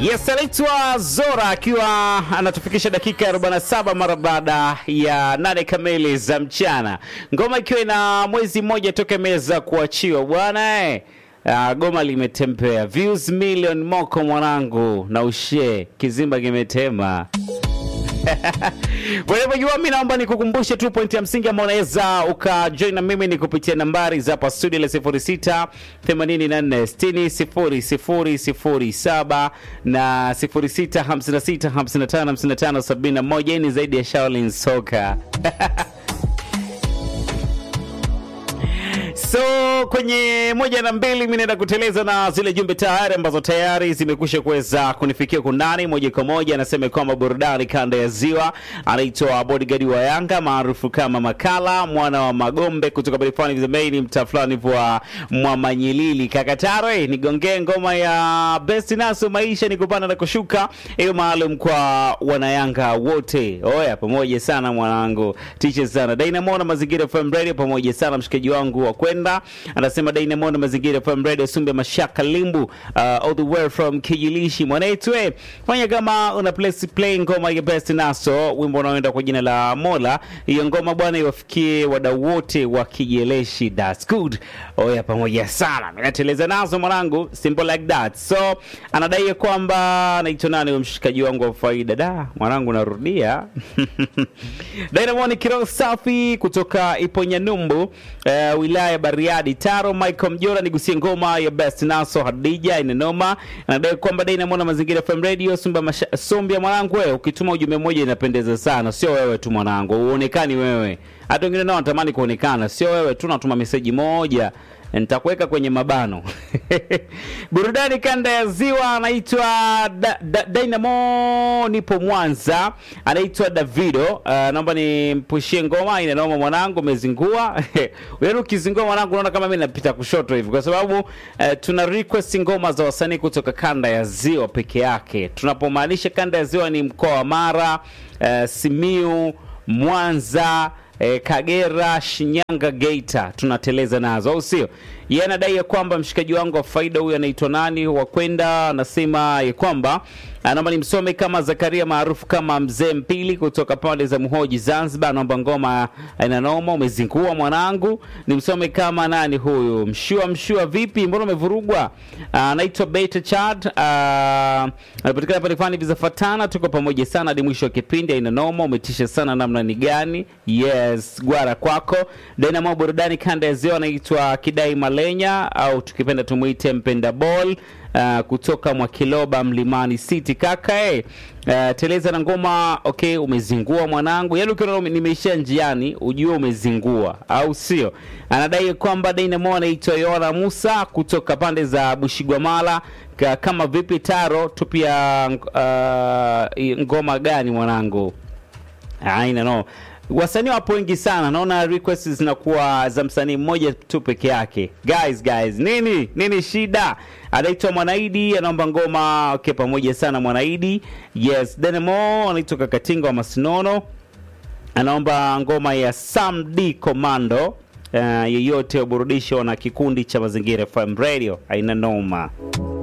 Yes, anaitwa Zora akiwa anatufikisha dakika 47 mara baada ya nane kamili za mchana, ngoma ikiwa ina mwezi mmoja toka imeweza kuachiwa bwana eh. Uh, goma limetembea views million moko mwanangu na ushe kizimba kimetema Wanavyojua, mi naomba nikukumbushe tu pointi ya msingi ambao unaweza ukajoin na mimi ni kupitia nambari za hapa studio la 06 84 60 00 07 na 06 56 55 55 71. Hii ni zaidi ya Shaolin Soka. So kwenye moja na mbili mi naenda kuteleza na zile jumbe tayari ambazo tayari zimekwisha kuweza kunifikia kundani moja kwa moja. Anasema kwamba burudani kanda ya Ziwa, anaitwa bodyguard wa Yanga maarufu kama Makala mwana wa Magombe kutoka Barifani Vizemaini, mtaa fulani wa Mwamanyilili Kakatare. Nigongee ngoma ya best naso maisha ni kupanda na kushuka, hiyo maalum kwa wanayanga wote. Oya, pamoja sana mwanangu, tiche sana Dynamo na Mazingira FM Radio, pamoja sana mshikaji wangu wa kwenda anasema Dynamo na Mazingira FM Radio, Sumbe Mashaka Limbu, uh, all the way from Kijilishi mwanetu, eh, fanya kama una play, play ngoma ya best naso, wimbo unaoenda kwa jina la Mola. Hiyo ngoma bwana iwafikie wadau wote wa Kijeleshi, that's good. Oya, pamoja sana, mimi nateleza nazo mwanangu, simple like that. So anadai ya kwamba anaitwa nani huyo mshikaji wangu wa faida, da mwanangu, narudia Dynamo ni kiroho safi kutoka Iponyanyumbu, uh, wilaya ya Bariadi Taro. Michael Mjora nigusie ngoma ya best naso Hadija inenoma. Anadai kwamba Dynamo na Mazingira FM Radio Sumba masha, Sumbia mwanangu, wewe ukituma ujumbe mmoja inapendeza sana, sio wewe tu mwanangu, uonekani wewe, hata wengine nao wanatamani kuonekana, sio wewe tu, natuma meseji moja nitakuweka kwenye mabano burudani kanda ya ziwa anaitwa da, da, Dynamo nipo Mwanza anaitwa Davido uh, naomba nimpushie ngoma ina noma mwanangu umezingua wewe ukizingua mwanangu unaona kama mimi napita kushoto hivi kwa sababu uh, tuna request ngoma za wasanii kutoka kanda ya ziwa peke yake tunapomaanisha kanda ya ziwa ni mkoa wa Mara uh, Simiu Mwanza eh, Kagera, Shinyanga, Geita tunateleza nazo, au sio? Yeye anadai ya kwamba mshikaji wangu wa faida huyu anaitwa nani wa kwenda, anasema ya kwamba anaomba nimsome kama Zakaria maarufu kama Mzee Mpili kutoka pande za Muhoji Zanzibar, anaomba ngoma ina noma, umezingua mwanangu. Nimsome kama nani huyu, mshua mshua, vipi, mbona umevurugwa? Anaitwa Beta Chad, anapatikana pale fani vizafatana, tuko pamoja sana hadi mwisho wa kipindi. Ina noma, umetisha sana, namna ni gani? Yes, gwara kwako. Dynamo burudani kanda ya ziwa, anaitwa Kidai Malenya au tukipenda tumuite Mpenda Ball uh, kutoka Mwakiloba Mlimani City kaka eh. Uh, teleza na ngoma okay, umezingua mwanangu. Yaani ukiona nimeishia njiani ujue umezingua, au sio? Anadai kwamba Dynamo anaitwa Yola Musa kutoka pande za Bushigwamala. Kama vipi Taro, tupia uh, ngoma gani mwanangu? Aina no wasanii wapo wengi sana, naona requests zinakuwa za msanii mmoja tu peke yake. Guys, guys, nini nini shida? Anaitwa Mwanaidi, anaomba ngoma okay, pamoja sana Mwanaidi. Yes, Dynamo anaitwa Kakatinga wa Masinono, anaomba ngoma ya Sam D Commando. Uh, yeyote waburudisho na kikundi cha Mazingira FM Radio, aina noma.